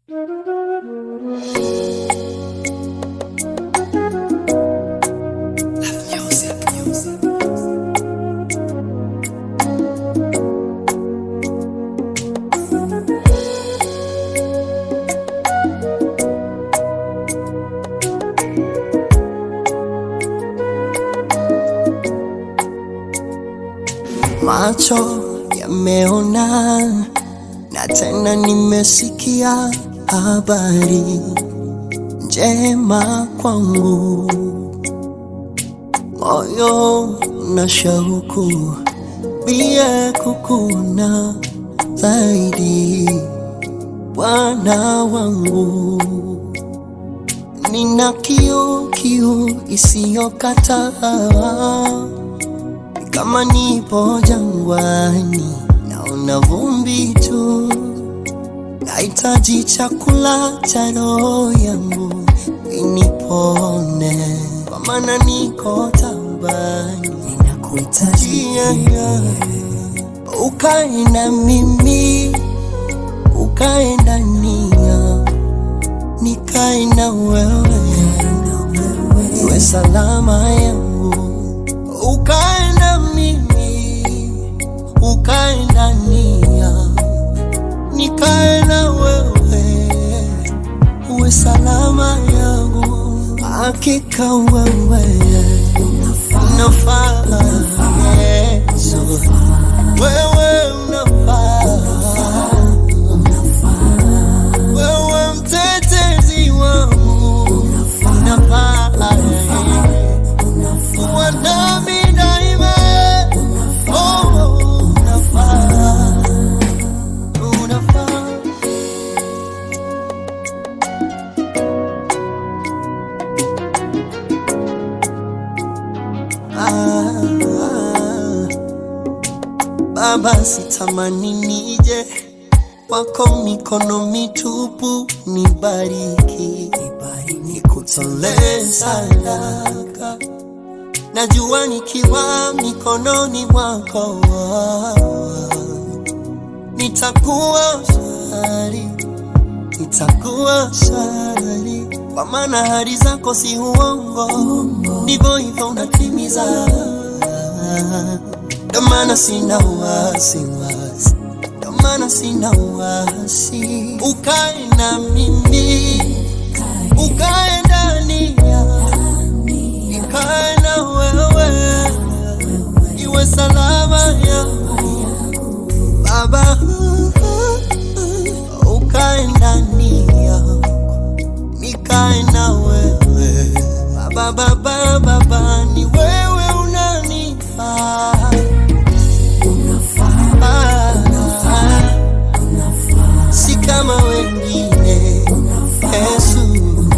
Macho yameona na tena nimesikia habari njema kwangu, moyo na shauku pia kukuna zaidi, Bwana wangu. Nina kiu kiu isiyokataa kama nipo jangwani, naona vumbi tu, nahitaji chakula cha roho yangu inipone, kwa maana niko taabani, ninakuhitaji yeah. Ukae na mimi, ukae ndani yangu, nikae na wewe, iwe salama yangu ukae na mimi, ukae ndani yangu, nikae na wewe, uwe salama yangu. Hakika wewe unafaa, Yesu, wewe unafaa, wewe mtetezi wangu unafaa, kuwa nami daima. Oh, unafaa, unafaa. Ah, ah. Baba, sitamani nije kwako mikono mitupu, nibariki, nikutolee sadaka. Najua nikiwa mikononi mwako nitakuwa shari, nitakuwa shari, kwa maana ahadi zako si uongo, ndivyo hivyo unatimiza. Ndo maana sina wasiwasi, ndo maana sina wasi. Ukae na mimi, ukae ndani yangu, nikae na wewe, iwe salama yangu Baba, ukae ndani yangu, nikae na wewe Baba, Baba, Baba, ni wewe unanifaa Ah, si kama wengine Yesu,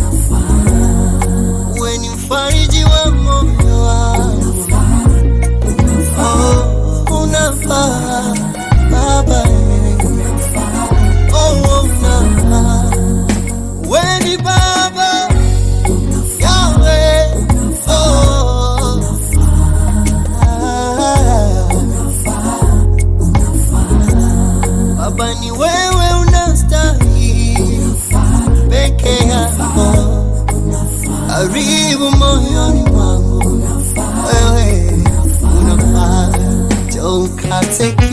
wewe ni mfariji wa moyo wangu Oh, unafaa Baba, oh, unafaa wewe ni Baba Yahweh, oh, Baba ni wewe unastahili peke yako, karibu moyoni mwangu, wewe unafaa, don't cut it